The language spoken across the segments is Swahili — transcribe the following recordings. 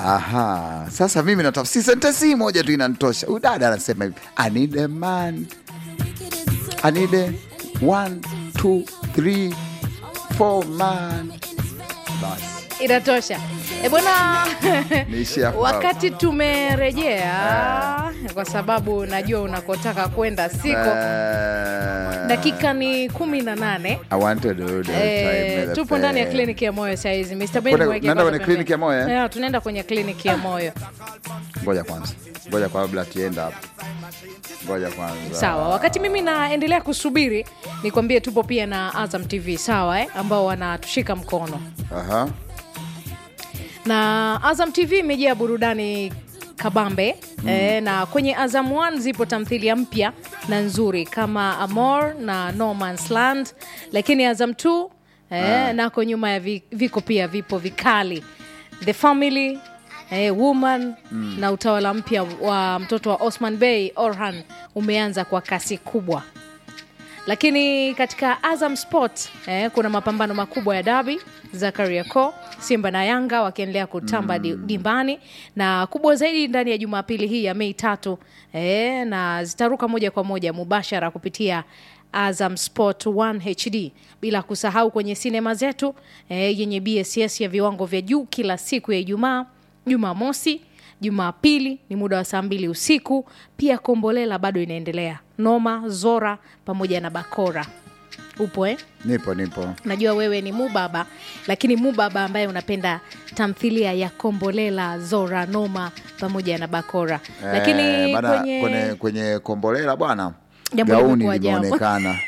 Aha, sasa mimi natafsiri sentensi hii moja tu inanitosha. Huyu dada anasema hivi, I need a man. I need a one, two, three, four man. Basi inatosha e bwana niishie hapo. wakati tumerejea kwa sababu najua unakotaka kwenda siko Eh, dakika ni kumi na nane I wanted to do the Eh, time with tupo the ndani ya pen. kliniki ya moyo sahizi Mr. Ben, Kwenda- mweke naenda kwanza kwenye pembeni. kliniki ya moyo, eh? Yeah, tunaenda kwenye kliniki ya moyo Ngoja kwanza, ngoja kabla tuenda hapo, ngoja kwanza. sawa wakati mimi naendelea kusubiri nikwambie tupo pia na azam tv sawa eh? ambao wanatushika mkono Aha. na azam tv imejaa burudani kabambe mm. e, na kwenye azam 1 zipo tamthilia mpya na nzuri kama amor na no Man's land lakini azam 2 e, nako nyuma ya vi, viko pia vipo vikali the family e, woman mm. na utawala mpya wa mtoto wa osman bey orhan umeanza kwa kasi kubwa lakini katika azam sport eh, kuna mapambano makubwa ya dabi za kariako simba na yanga wakiendelea kutamba mm. dimbani na kubwa zaidi ndani ya jumapili hii ya mei tatu eh, na zitaruka moja kwa moja mubashara kupitia azam sport 1 hd bila kusahau kwenye sinema zetu eh, yenye bss ya viwango vya juu kila siku ya ijumaa jumamosi jumapili ni muda wa saa mbili usiku pia kombolela bado inaendelea noma zora pamoja na bakora upo eh? Nipo, nipo. najua wewe ni mubaba lakini mubaba ambaye unapenda tamthilia ya kombolela zora noma pamoja na bakora lakini Eh, bana, kwenye, kwenye, kwenye kombolela bwana Jambo gauni limekuwa jambo. limeonekana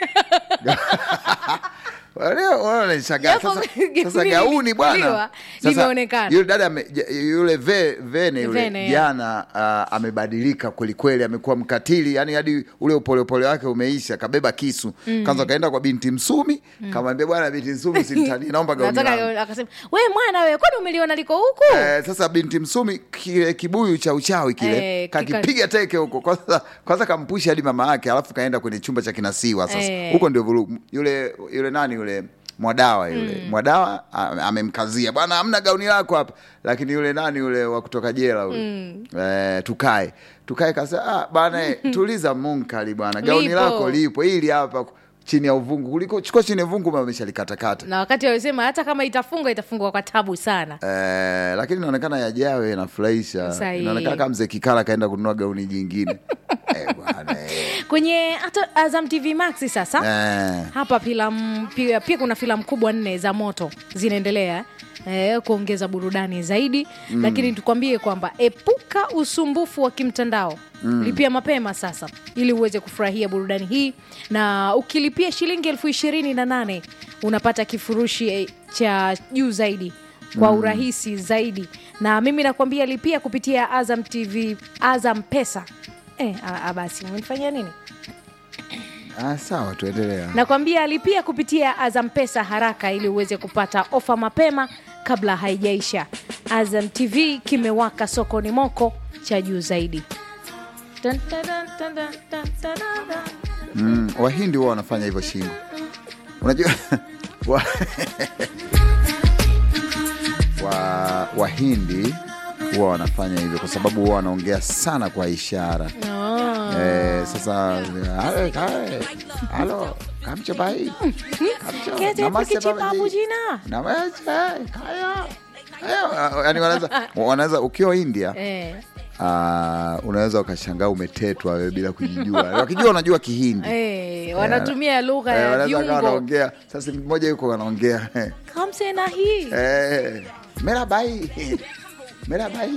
Leo, wananishangaa. Japo Sasa- gauni sasa gauni bwana limechukuliwa, Sasa, limeonekana. yule dada ame- j- yule ve, vene yule Vene, ya. jana uh, amebadilika kwelikweli amekuwa mkatili yani hadi ule upolepole wake umeisha kabeba kisu mm. kwanza kaenda kwa binti msumi mm. kamwambia bwana binti msumi simtani naomba gauni nataka langu." akasema we mwana we kwani umeliona liko huku Eh, sasa binti msumi kile kibuyu cha uchawi kile Eh, kika- kakipiga teke huko kwanza, kwanza kampusha hadi mama yake alafu kaenda kwenye chumba cha kinasiwa sasa Eh. huko ndio vurugu yule yule nani yule mwadawa yule mwadawa a- amemkazia bwana hamna gauni lako hapa lakini yule nani yule wa kutoka jela yule eh, tukae tukae kasa ah, bana eh, tuliza munkali bwana gauni Lipo. lako lipo hili hapa chini ya uvungu kuliko chukua chini ya uvungu ameshalikatakata na wakati walisema hata kama itafungwa itafungwa kwa tabu sana Eh, lakini inaonekana yajawe inafurahisha. Sahihi. Inaonekana kama mzee Kikala kaenda kununua gauni jingine eh, bwana eh. kwenye hata azam tv max sasa Eh, hapa filamu pia, pia kuna filamu kubwa nne za moto zinaendelea eh, kuongeza burudani zaidi mm. lakini tukwambie kwamba epuka usumbufu wa kimtandao mm. lipia mapema sasa ili uweze kufurahia burudani hii na ukilipia shilingi elfu ishirini na nane unapata kifurushi eh, cha juu zaidi kwa urahisi zaidi na mimi nakwambia lipia kupitia azam tv azam pesa eh, a- a- basi umenifanyia nini ah, sawa tuendelea. nakwambia lipia kupitia azam pesa haraka ili uweze kupata ofa mapema kabla haijaisha azam tv kimewaka sokoni moko cha juu zaidi Dun, dun, dun, dun, dun, dun, dun, dun. Mm, Wahindi huwa wanafanya hivyo shingo, unajua wa, wa, Wahindi huwa wanafanya hivyo kwa sababu huwa wanaongea sana kwa ishara Oh. eh, sasa "Hale, hale, halo kamcho bai kamcho Kete namaste pikichi babaji." babu jina Namaste, kaya. Kaya. Yani wanaweza wanaweza ukiwa India Eh, uh, unaweza ukashangaa umetetwa wewe bila kujijua. Wakijua unajua Kihindi eh, wanatumia lugha Eh, ya wanaweza kawa viungo wanaongea sasa, mmoja yuko anaongea kamse na hii eh, mera bai mera bai